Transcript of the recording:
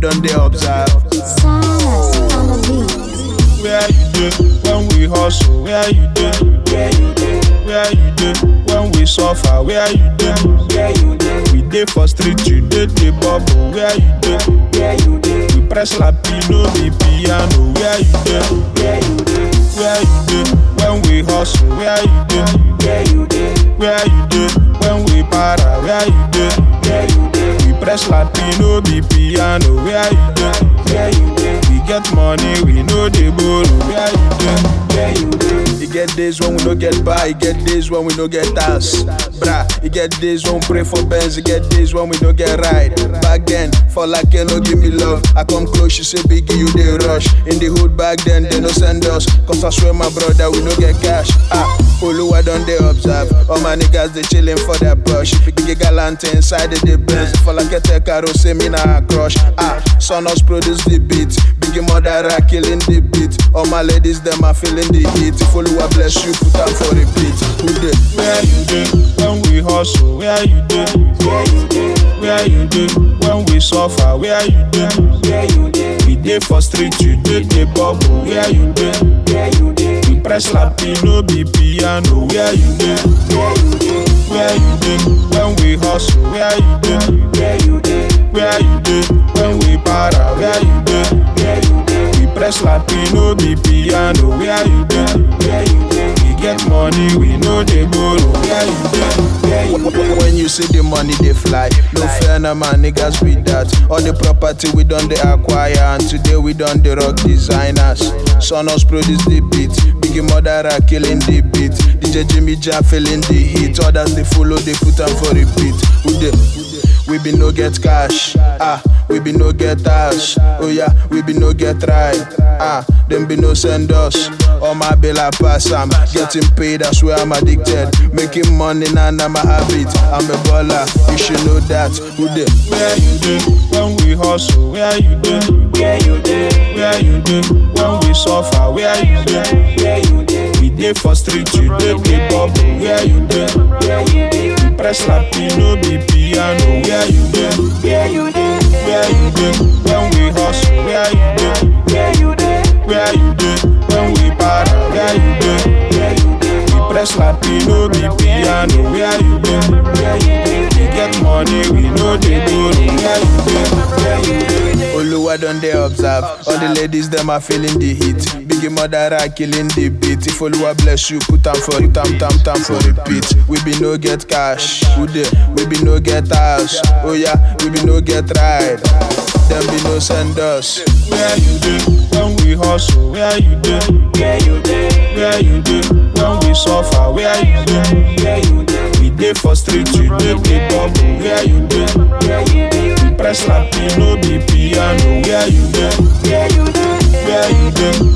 don dey observe. Silence on the beat. Where you dey when we hustle? Where you dey? Where you dey? Where you dey when we suffer? Where you dey? Where you dey? We dey for street, you dey the bubble. Where you dey? Where you dey? We press lapi, no be piano. Where you dey? Where you dey? Where you dey when we hustle? Where you dey? Where you dey? Where you dey when we para? Where you dey? Where you dey? We press lapi, no be piano. Where you dey? Where you dey? We get money, we know the borrow. Where you dey? Where you dey? E get days when we no get buy, e get days when we no get house. Bra, e get days when we pray for Benz, e get days when we no get ride. Back then, for like you no give me love. I come close, she say biggie, you dey rush. In the hood back then, they no send us. Cause I swear my brother, we no get cash. Ah, Oluwa don dey observe. All my niggas they chillin' for their brush. Biggie gallant inside the the Benz. For like a tech caro, say me na a crush. Ah, Sonos produce the beat. Biggie mother killing the beat. All my ladies them are feeling the heat. If Oluwa bless you, put am for repeat. Who dey? Where you dey when we hustle? Where you dey? Where you dey? Where you dey when we suffer? Where you dey? Where you dey? We dey for street, you dey the bubble. Where you dey? Where you dey? We press lapi, no be piano. Where you dey? Where you dey? Where you dey when we hustle? Where you dey? Where you dey? Where you dey when we para? Where you dey? Where you dey? We press lapi, no be piano. Where you dey? Where you dey? We get money, we know they borrow. Where you dey? Where you dey? When you see the money, they fly. No fair, na man, niggas be that. All the property we done they acquire, and today we done the rock designers. Sonos produce the beat, Biggie Mother are killing the beat. DJ Jimmy Jam feeling the heat. Others they follow, they put them for repeat. Who they? We be no get cash, ah, we be no get ash, oh yeah, we be no get ride, ah, them be no send us. All my bill I pass, I'm getting paid, I swear I'm addicted. Making money now, nah, my habit. I'm a baller, you should know that. Who dey? Where you dey when we hustle? Where you dey? Where you dey? Where you dey when we suffer? Where you dey? Where you dey? We dey for street, you dey play bubble. Where you dey? Where you dey? We press lapi, no be piano. Where you dey? Where you dey? Where you dey when we hustle? Where you dey? Where you dey? Where you dey when we para? Where you dey? Where you dey? We press lapi, no be piano. Where you dey? Where you dey? We get money, we know they borrow. Where you dey? Where you dey? Oluwa don dey observe. All the ladies them are feeling the heat. Biggie mother are killing the beat. If Oluwa bless you, put am for tam tam tam for repeat. We be no get cash, who dey? We be no get house. Oh yeah, we be no get ride. Them be no send us. Where you dey when we hustle? Where you dey? Where you dey? Where you dey when we suffer? Where you dey? Where you dey? We dey for street, you dey play bubble. Where you dey? Where you dey? We press lapi, no be piano. Where you dey? Where you dey? Where you dey